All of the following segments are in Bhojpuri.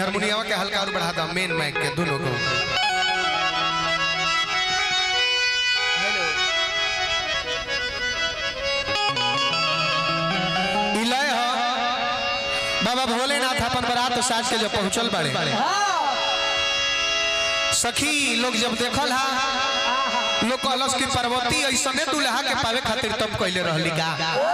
हारमोनियम के हल्का और बढ़ा दो मेन माइक के दोनों को इलय ह बाबा भोलेनाथ अपन बारात साज के जब पहुंचल बाड़े सखी लोग जब देखल हा लोग कहलस कि पार्वती ऐसने दुल्हा के पावे खातिर तब कहले रहली का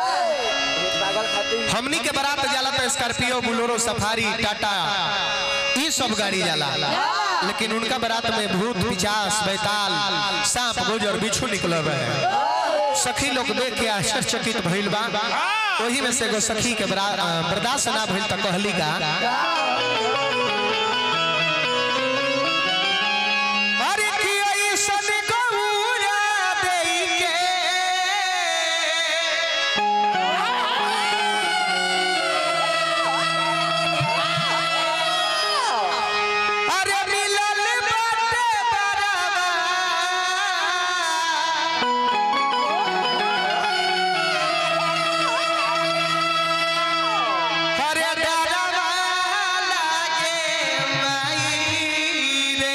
हमनी के बारात जाला तो स्कॉर्पियो बुलोरो सफारी टाटा ये सब गाड़ी जाला लेकिन उनका बारात में भूत पिचास बैताल सांप गोजर बिच्छू निकल रहे सखी लोग देख के आश्चर्यचकित भइल बा वही में से एगो सखी के बरा- अ, बर्दाश्त ना भइल त कहली का अरे कि ऐसन गौरा देई के अरे मिलल बाटे बराबर अरे डरवा लागे माई रे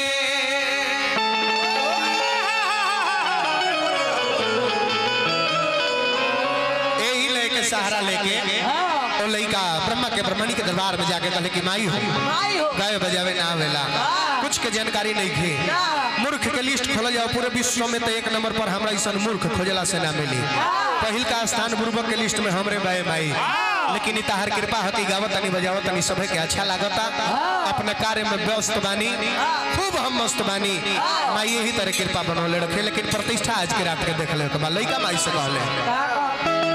यही लेके सहारा लेके ओ लइका ब्रह्मा के ब्रह्मणी के दरबार में जाके कहले कि माई हो गाय बजावे ना आवेला कुछ के जानकारी नहीं थी मूर्ख के लिस्ट खोल जाओ पूरे विश्व में तो एक नंबर पर हमरा ऐसा मूर्ख खोजला से ना मिली पहिल का स्थान बुर्बक के लिस्ट में हमरे बाए माई लेकिन इताहर कृपा हती गावत तनी बजावत तनी सभे के अच्छा लागता अपने कार्य में व्यस्त बानी खूब हम मस्त बानी माई यही तरह कृपा बनौले रखे लेकिन प्रतिष्ठा आज के रात के देख ले तो लइका माई से कहले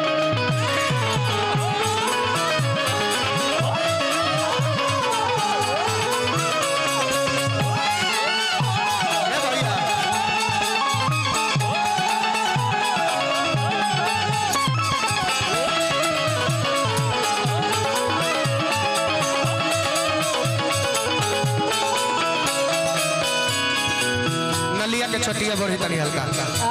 ए भैया नलिया के छटिया बढ़ी तनी हल्का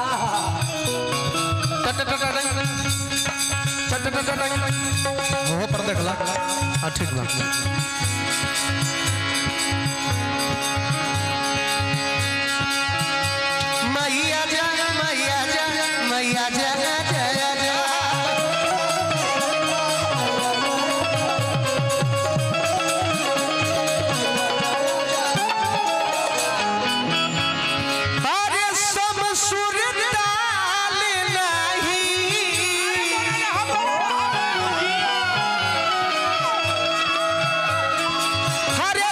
टट टट टट टट टट टट टट हो पर देखला हां ठीक बा मैया जा मैया जा मैया जा जया जा अरे सब सुर ताल नहीं अरे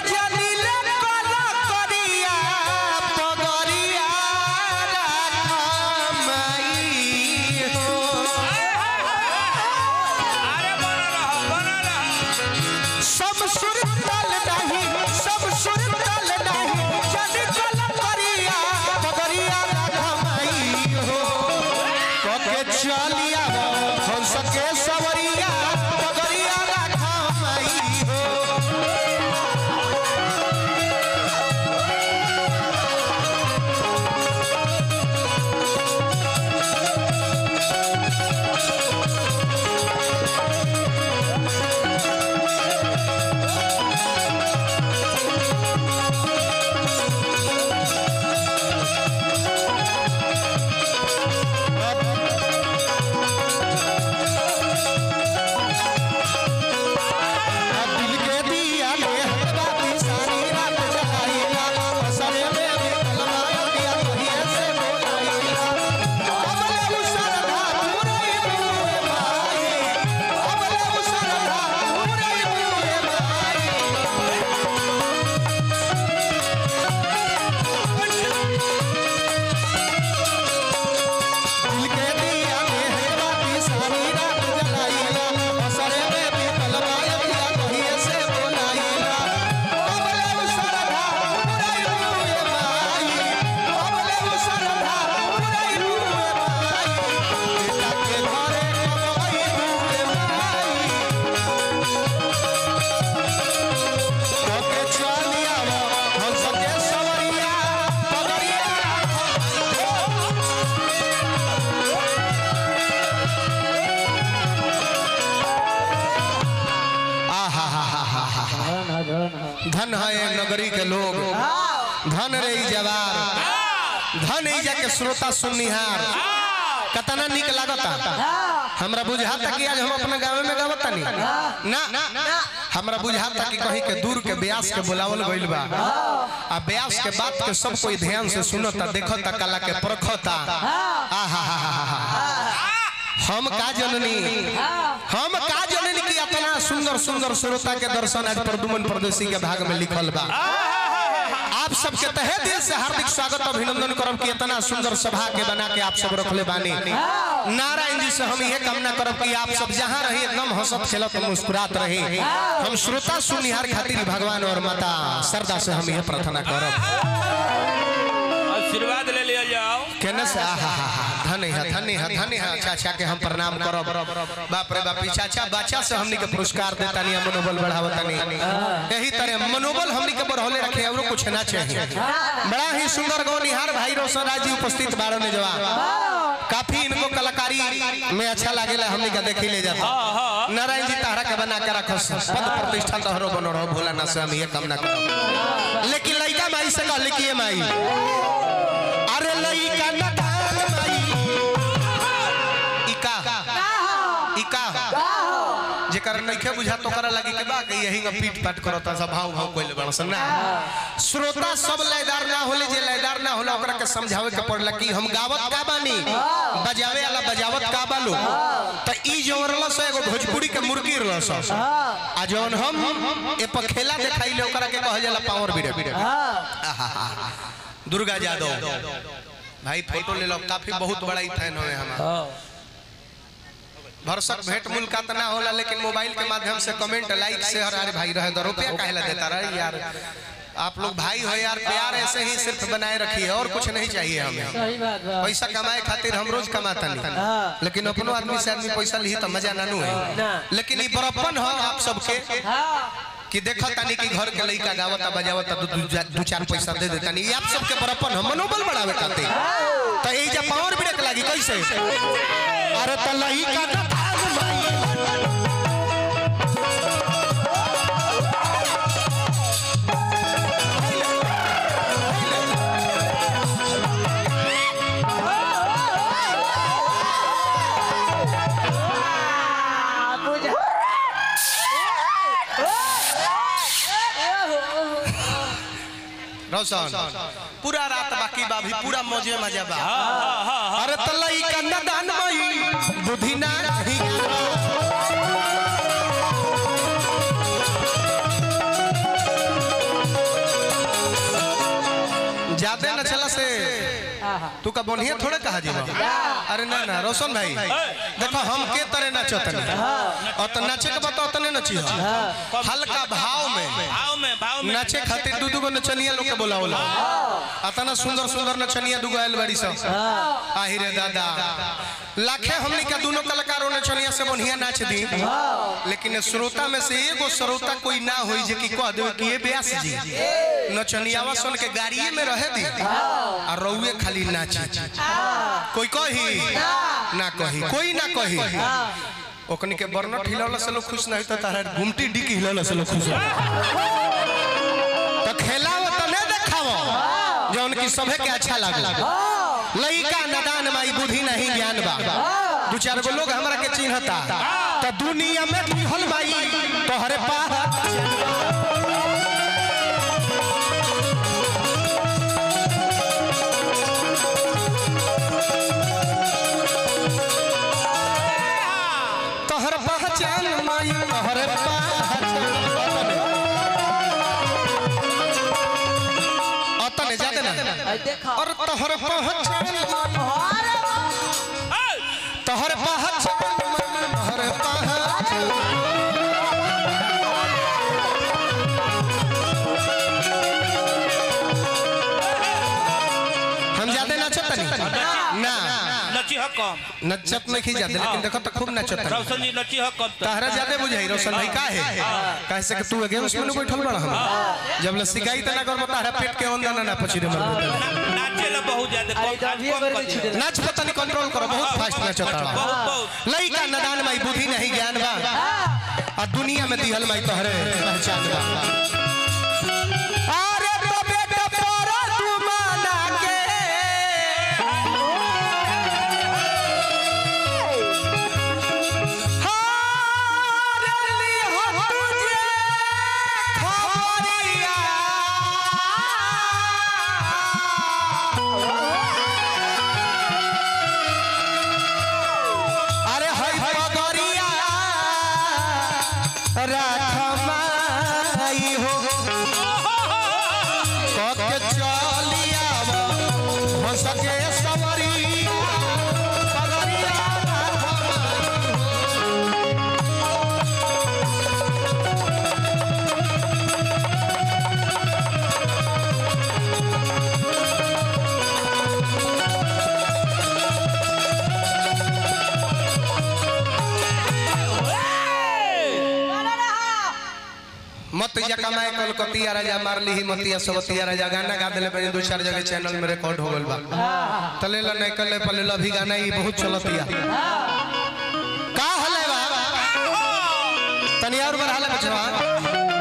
धन है धन है धन है ये नगरी के लोग धन रे ई जवार धन ई जाके श्रोता सुननिहार कतना निक लागता हमरा बुझाता कि आज हम अपने गांव में गावता नहीं ना हमरा बुझाता कि कहीं के दूर के ब्यास के बुलावल गइल बा आ ब्यास के बात के सब कोई ध्यान से सुनता देखता कला के परखता आहा हा हा हा हम का जननी हम का जननी कि इतना सुंदर सुंदर श्रोता के दर्शन आज प्रदुमन परदेसी के भाग में लिखल बा आप सबके तहे दिल से हार्दिक स्वागत अभिनंदन करब कि इतना सुंदर सभा के बना के आप सब रखले बानी नारायण जी से हम यह कामना करब कि आप सब जहाँ रही एकदम हंसत खेलत मुस्कुरात रही हम श्रोता सुनिहार खातिर भगवान और माता श्रद्धा से हम यह प्रार्थना करब आशीर्वाद ले लिया जाओ केने से आहा हा हा धन है धन है धन है चाचा के हम प्रणाम करब बाप रे बाप ई चाचा बच्चा से हमनी के पुरस्कार देता नहीं मनोबल बढ़ावता नहीं यही तरह मनोबल हमनी के बढ़ौले रखे और कुछ ना चाहिए बड़ा ही सुंदर गौनिहार भाई रोशन राज जी उपस्थित बारो ने जवान काफी इनको कलाकारी में अच्छा लागेला हमनी के देखी ले जाता नारायण जी तारा के बना के रखो पद प्रतिष्ठा तोहरो बनो रहो भोला ना से हम ये कामना करो लेकिन लइका माई से कहले कि ये माई अरे लइका न दान माई इका इका जेकर नइखे बुझा तो करा लगी के बा कि यही का पीट पाट करता सब भाव भाव कोइल बड़ ना श्रोता सब लयदार ना होले जे लयदार ना होला ओकरा के समझावे के पड़ला कि हम गावत का बानी बजावे वाला बजावत का बालो त ई जोरला से एगो भोजपुरी के मुर्गी रहल स आ जौन हम ए पर खेला देखाइले ओकरा के कहल जाला पावर बीड़े आहा दुर्गा यादव भाई फोटो ले लो काफी बहुत बड़ा ही फैन हुए हमारा भरसक भेंट मुलाकात ना होला लेकिन मोबाइल के माध्यम से कमेंट लाइक शेयर अरे भाई रहे दो रुपया काहे ला देता रहे यार आप लोग भाई हो यार प्यार ऐसे ही सिर्फ बनाए रखिए और कुछ नहीं चाहिए हमें सही बात बा पैसा कमाए खातिर हम रोज कमाता नहीं लेकिन अपनो आदमी से आदमी पैसा ली तो मजा नानू है लेकिन ये बड़प्पन हो आप सबके कि देखो तानी कि घर के लइका गावता बजावता दू दू जा- दू चार पैसा दे देता नहीं आप सबके बड़प्पन हो मनोबल बढ़ावे खातिर तो ये जब पावर ब्रेक लागी कैसे अरे त लइका न भाग माई रोशन पूरा रात बाकी बा भी पूरा मौजे मजा बा अरे त लइका न दान माई बुद्धि ना ही ज्यादा न चला से तू का बढ़िया थोड़े कहा जीवा अरे ना ना रोशन भाई देखो हम के तरह नाचतनी और तो नाचे के बता उतने नची हल्का भाव में भाव में भाव में नाचे खातिर दू दू गो नचनिया लोग के बोलावला अतना सुंदर सुंदर नचनिया दूगो आयल बड़ी सब आही रे दादा लाखे हमनी के दोनों कलाकारों नचनिया से बढ़िया नाच दी लेकिन श्रोता में से एगो श्रोता कोई ना होई जे कि कह देवे कि ये व्यास जी नचनियावा सुन के गाड़िए में रहे दी आ रउए खाली नाची कोई कही ना कही कोई ना कही ओकनी के बर्नट हिलौला से लोग खुश नहीं तो तारा गुमटी डिकी हिलौला से लोग खुश होला। तो खेलाव तो नहीं देखाव जो उनकी सभे के अच्छा लगे लइका नदान माई बुद्धि नहीं ज्ञान बा दू चार गो लोग हमरा के चिन्हता तो दुनिया में दिहल माई तोहरे पा तोहर पहचान माई तोहरे पहचान अतने जाते ना देखा और तोहर पहचान ए, तोहर पहचान तोहर पहचान हम ज्यादा नाचत नहीं ना नची है कम नचत नहीं जाते लेकिन देखो तो खूब नाचत नहीं रोशन जी नची है कम तो तहरा ज्यादा बुझाई रोशन भाई का है कहे से कि तू गेम्स में बैठल बड़ा हम जब ले सिखाई त ना कर तहरा पेट के अंदर ना पची रे मर ना- नाचे ला बहुत ज्यादा अरे कम तभी कम अगर कर कुछ दिया। दे- नाच पता नहीं कंट्रोल करो बहुत फास्ट नाचत बहुत बहुत लइका नदान माई बुद्धि नहीं ज्ञान बा आ दुनिया में दिहल माई तोहरे पहचान बा अरे तो बेटा तोरा तू माना के हार ली हो तुझे खबरिया अरे हई पगरिया राखमाई हो कके चलिया हो सके सवरिया पगरिया राखमाई मत या कमाए कलकतिया राजा मार ली मतिया सबतिया राजा गाना गा दिले पे दो चार जगह चैनल में रिकॉर्ड हो गइल बा तले ला नहीं कले पले ला भी गाना ही बहुत चलतिया का हले बा तनी और बढ़ाला बचवा